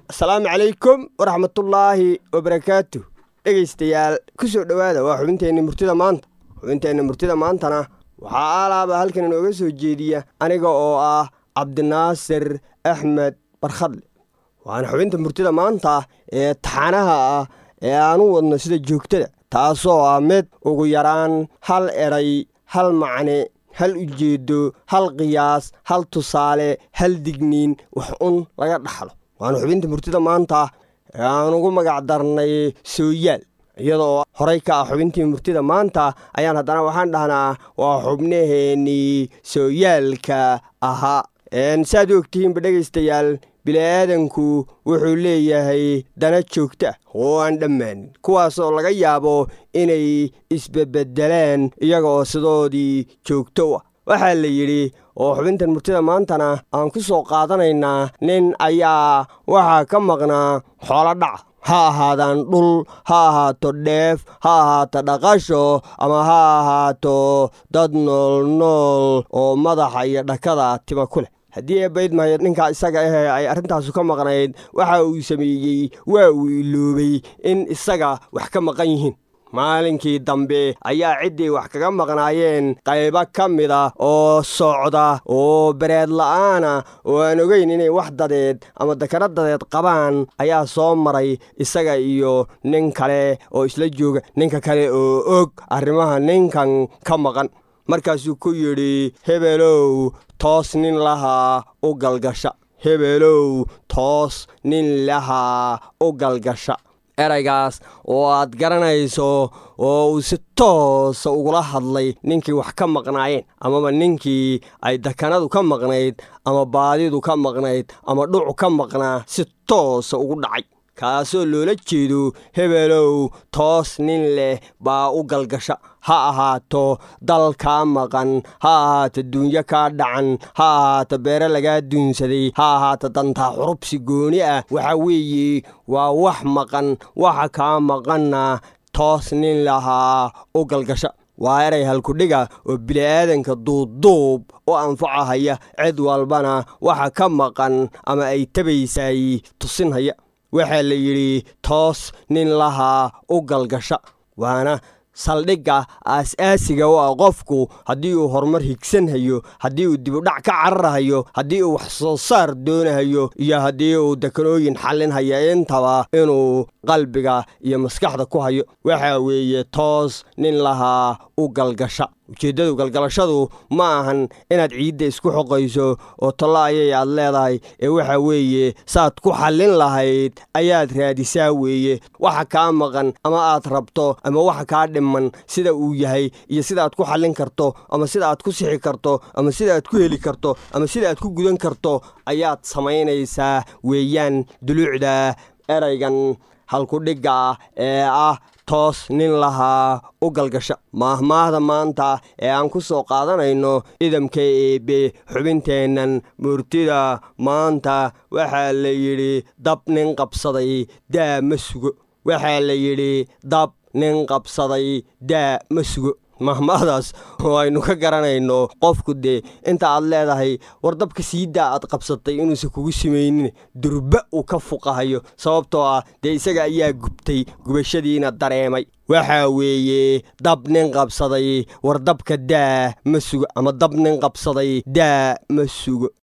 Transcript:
asalaamu calaykum waraxmatullaahi wabarakaatu dhegaystayaal ku soo dhowaada waa xubinteenna murtida maanta xubinteenna murtida maantana waxaa alaaba halkan inooga soo jeediya aniga oo ah cabdinaasir axmed barkhadle waana xubinta murtida maanta ee taxanaha ah ee aan u wadno sida joogtada taasoo ah mid ugu yaraan hal eray hal macne hal ujeedo hal qiyaas hal tusaale hal digniin wax un laga dhaxlo waana xubinta murtida maanta ee aan ugu magac darnay sooyaal iyadoo horey ka ah xubintii murtida maanta ayaan haddana waxaan dhahnaa waa xubnaheennii sooyaalka ahaa saaad u ogtihiinba dhegaystayaal bili-aadanku wuxuu leeyahay dana joogta ah oo aan dhammaanin kuwaasoo laga yaabo inay isbebedelaan iyaga oo sidoodii joogto u ah waxaa la yidhi oo xubintan murtida maantana aan ku soo qaadanaynaa nin ayaa waxaa ka maqnaa xoolo dhaca ha ahaadaan dhul ha ahaato dheef ha ahaato dhaqasho ama ha ahaato dad nool nool oo madaxa iyo dhakada tima ku leh haddii eebaydmahayo ninkaa isaga ahee ay arrintaasu ka maqnayd waxa uu sameeyey waa uu iloobay in isaga wax ka maqan yihiin maalinkii dambe ayaa ciddii wax kaga maqnaayeen qaybo ka mida oo socda oo bareed la'aana oo aan ogeyn inay wax dadeed ama dakaro dadeed qabaan ayaa soo maray isaga iyo nin kale oo isla jooga ninka kale oo og arrimaha ninkan ka maqan markaasuu ku yidhi hebelow toos nin lahaa u galgasha hebelow toos nin lahaa u galgasha eraygaas oo aad garanayso oo uu si toosa ugula hadlay ninkii wax ka maqnaayeen amaba ninkii ay dakanadu ka maqnayd ama baadidu ka maqnayd ama dhucu ka maqnaa si toosa ugu dhacay kaasoo loola jeedo hebelow toos nin leh baa u galgasha ha ahaato dal kaa maqan ha ahaato duunyo kaa dhacan ha ahaato beere lagaa duunsaday ha ahaato dantaa xurubsi gooni ah waxa weeye waa wax maqan waxa kaa maqanna toos nin lahaa u galgasha waa eray halkudhiga oo bili'aadanka duubduub u anfacahaya cid walbana waxa ka maqan ama ay tabaysay tusinhaya waxaa la yidhi toos nin lahaa u galgasha waana saldhigga aas-aasiga u ah qofku haddii uu horumar higsanhayo haddii uu dibudhac ka cararhayo haddii uu wax soo saar doonahayo iyo haddii uu dekanooyin xallinhaya intaba inuu qalbiga iyo maskaxda ku hayo waxaa weeye toos nin lahaa u galgasha ujeeddadu galgalashadu ma ahan inaad ciidda isku xoqayso oo tollo ayay aad leedahay ee waxa weeye saaad ku xallin lahayd ayaad raadisaa weeye waxa kaa maqan ama aad rabto ama waxa kaa dhiman sida uu yahay iyo sidaaad ku xallin karto ama sida aad ku sixi karto ama sida aad ku heli karto ama sida aad ku gudan karto ayaad samaynaysaa weeyaan duluucda eraygan halkudhigga ee ah toos nin lahaa u galgasha maahmaahda maanta ee aan ku soo qaadanayno idamka eebe xubinteennan murtida maanta waxaa la yidhi dab nin qabsaday daa ma sugo waxaa la yidhi dab nin qabsaday daa ma sugo mahmaahdaas oo aynu ka garanayno qofku dee inta aad leedahay war dabka siidaa aad qabsatay inuusan kugu samaynin durba uu ka fuqahayo sababtoo ah dee isaga ayaa gubtay gubashadiina dareemay waxaa weeye dab nin qabsaday war dabka daa ma sugo ama dab nin qabsaday daa ma sugo